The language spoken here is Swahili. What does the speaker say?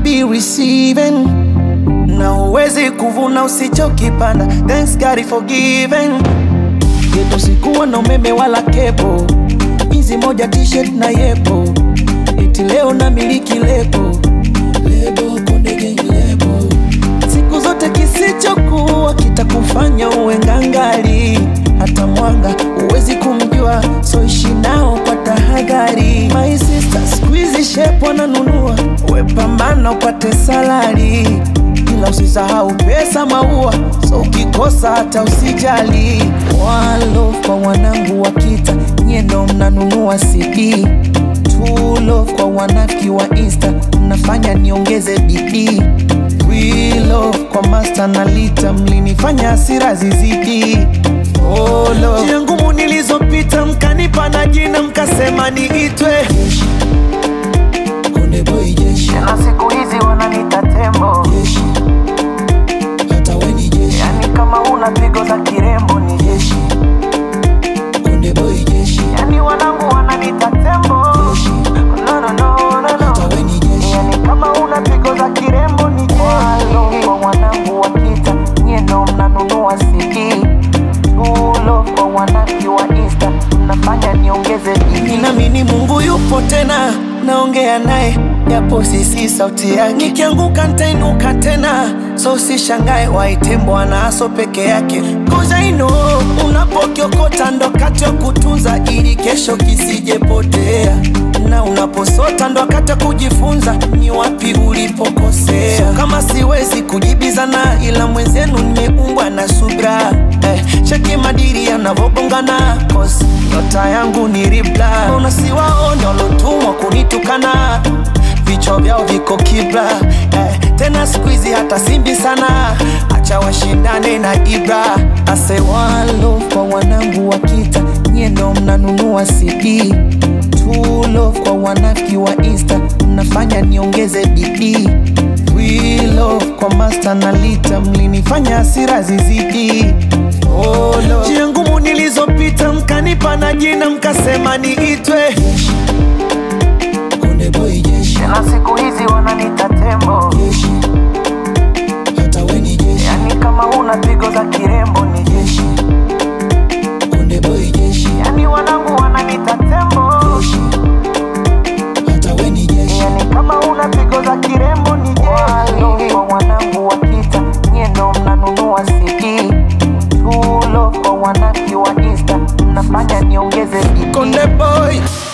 be receiving na uwezi kuvuna usichokipanda. Thanks God is forgiven. Geto sikuwa na umeme wala kepo, hizi moja t-shirt na yepo, eti leo na miliki lebo lebo Konde Gang lebo. Siku zote kisichokuwa kitakufanya uwe ngangali, hata mwanga uwezi kumjua, so ishi nao kwa tahadhari. My sister squeeze shape wananunua, we pambana upate salari ila usisahau pesa maua, so ukikosa hata usijali. One love kwa wanangu wa kita, nyie ndo mnanunua CD. Two love kwa wanafiki wa Insta, mnafanya niongeze bidii. We love kwa master na lita, mlinifanya hasira zizidi. Oh, love. Njia ngumu nilizopita, mkanipa na jina, mkasema niitwe Jeshi. Konde Boy Jeshi. na siku hizi wananita tembo, Jeshi. Hata we ni jeshi. yani kama una pigo za kirembo ni jeshi, Konde Boy Jeshi. yani wanangu wananita tembo. Jeshi. No, no, no, no, Hata no. we ni jeshi. Yani kama una pigo za kirembo ni jeshi. Walo kwa wanangu wa kita, nyie ndo mnanunua CD. Tulo kwa wanangu wa Insta, mnafanya niongeze bidii. Ninaamini Mungu yupo tena, naongea naye japo sisi sauti yake. Nikianguka nitainuka tena, so usishangae waite Bwana aso peke yake. Cause I know unapokiokota ndo wakati wa kutunza ili kesho kisijepotea, na unaposota ndo wakati wa kujifunza ni wapi ulipokosea. So kama siwezi kujibizana, ila mwenzenu nimeumbwa na subra eh, cheki madiri yanavogongana cause nyota yangu ni ribla. Unasiwaona walotumwa kunitukana vichwa vyao viko kibla eh, tena siku hizi hata simbi sana, acha washindane na Ibra. Ase one love kwa wanangu wa kita, nyie ndo mnanunua CD. Two love kwa wanafiki wa Insta, mnafanya niongeze bidii. We love kwa master na lita, mlinifanya hasira zizidi. Oh, Lord. Njia ngumu nilizopita, mkanipa na jina, mkasema niitwe Jeshi. Konde Boy Jeshi. na siku hizi wananita tembo, Jeshi. Hata we ni jeshi. yani kama una pigo za kirembo ni jeshi, Konde Boy Jeshi. yani wanangu wananita tembo, Jeshi. Hata we ni jeshi. yani kama una pigo za kirembo ni jeshi. Walo kwa wanangu wa kita, nyie ndo mnanunua CD. Tulo kwa wanaki wa Insta, mnafanya niongeze bidii. Konde Boy